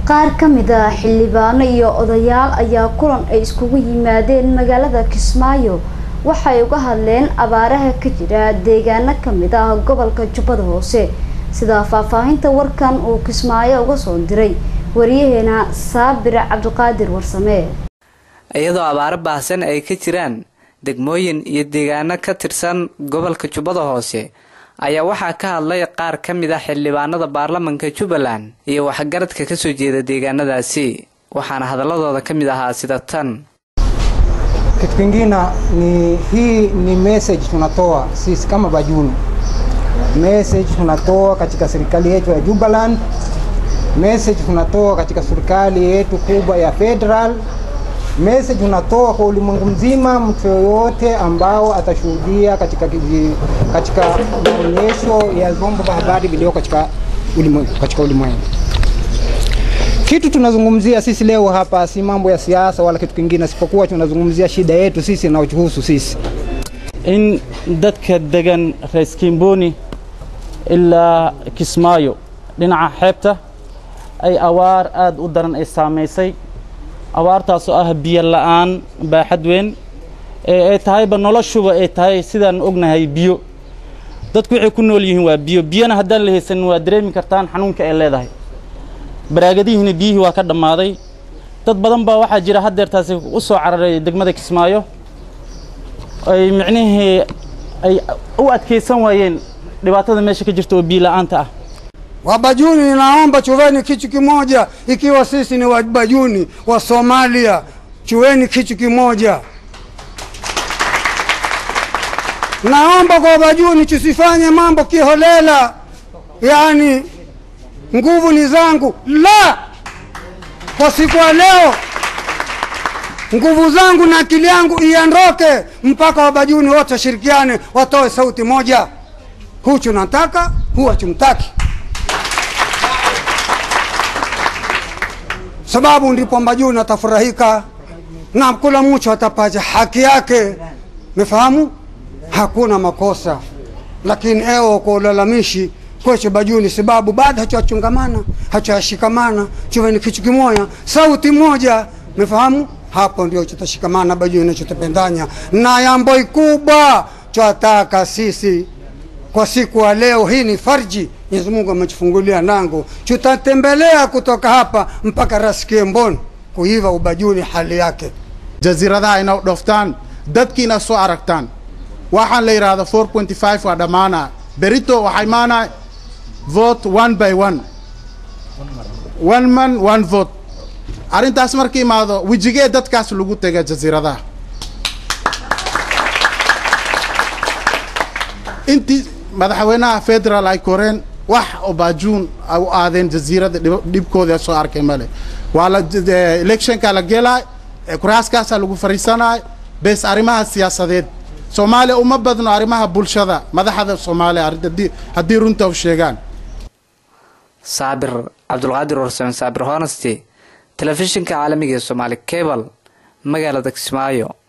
qaar ka mid a xildhibaano iyo odayaal ayaa kulan ay iskugu yimaadeen magaalada kismaayo waxay uga hadleen abaaraha ka jira deegaano kamid ah gobolka jubbada hoose sida faahfaahinta warkan uu kismaayo uga soo diray wariyaheena saabir cabdiqaadir warsame iyadoo abaaro baahsan ay ka jiraan degmooyin iyo deegaano ka tirsan gobolka jubbada hoose ayaa waxaa ka hadlay qaar ka mid ah xildhibaanada baarlamanka jubbaland iyo waxgaradka kasoo jeeda deegaanadaasi waxaana hadaladooda ka mid ahaa sida tan Kitu kingine ni hii ni message tunatoa sisi kama Bajuni, message tunatoa katika serikali yetu ya Jubaland, message tunatoa katika serikali yetu kubwa ya federal, message tunatoa kwa ulimwengu mzima, mtu yoyote ambao atashuhudia katika kiji- katika maonyesho ya vyombo vya habari vilio katika ulimwengu katika ulimwengu. Kitu tunazungumzia sisi leo hapa si mambo ya siasa wala kitu kingine, isipokuwa tunazungumzia shida yetu sisi inayotuhusu sisi. in dadka degan rees kimboni ilaa kismaayo dhinaca xeebta ay awaar aada u daran ay saamaysay abaartaasoo ah biyo la-aan baaxad weyn ee ay tahayba noloshuba ay tahay sidaan ognahay biyo dadku waxay ku nool yihiin waa biyo biyona haddaan la haysanin waa dareemi kartaan xanuunka ay leedahay baraagadihiina biyihii waa ka dhammaaday dad badan baa waxaa jira haddeertaasi u soo cararay degmada kismaayo ay micnihii ay u adkaysan waayeen dhibaatada meesha ka jirta oo biyo la-aanta ah Wabajuni, ninaomba chuweni kitu kimoja, ikiwa sisi ni Wabajuni wa Somalia, chuweni kitu kimoja. Naomba kwa Wabajuni tusifanye mambo kiholela, yaani nguvu ni zangu. La, kwa siku ya leo nguvu zangu na akili yangu iondoke, mpaka Wabajuni wote washirikiane, watoe sauti moja. Huchu nataka, huwa chumtaki. sababu ndipo Mbajuni atafurahika na kula mtu atapata haki yake. Mefahamu? Hakuna makosa, lakini eo kwa ulalamishi kweche Bajuni sababu bado hachachungamana hachashikamana, chuweni kitu kimoja, sauti moja. Mefahamu? Hapo ndio tutashikamana Bajuni, tutapendanya na yambo ikubwa twataka sisi kwa siku ya leo hii ni farji Mwenyezi Mungu ametufungulia lango, tutatembelea kutoka hapa mpaka Raskiembon kuiva ubajuni hali yake. jasiiradaha ina dhoftaan dadkiina soo aragtaan waxaan la yidhaahdo 4.5 waa dhammaana berito waxaa imaanaa vote one by one one man one vote arrintaas marka imaado wejigee dadkaas lagu tega jasiiradaha intii madaxweynaha federal ay koreen wax oo baajuun ay u aadeen jasiirada dhib- dhibkooda soo arkay male waa la eh, electionka la gelay eh, kuraaskaasaa lagu fariisanay bes arrimaha siyaasadeed soomaaliya uma badno arrimaha bulshada madaxda soomaaliya arrin- haddii- haddii runta u sheegaan saabir cabdulqaadir warsame saabir honesty telefishinka caalamiga ee soomaali cable magaalada kismaayo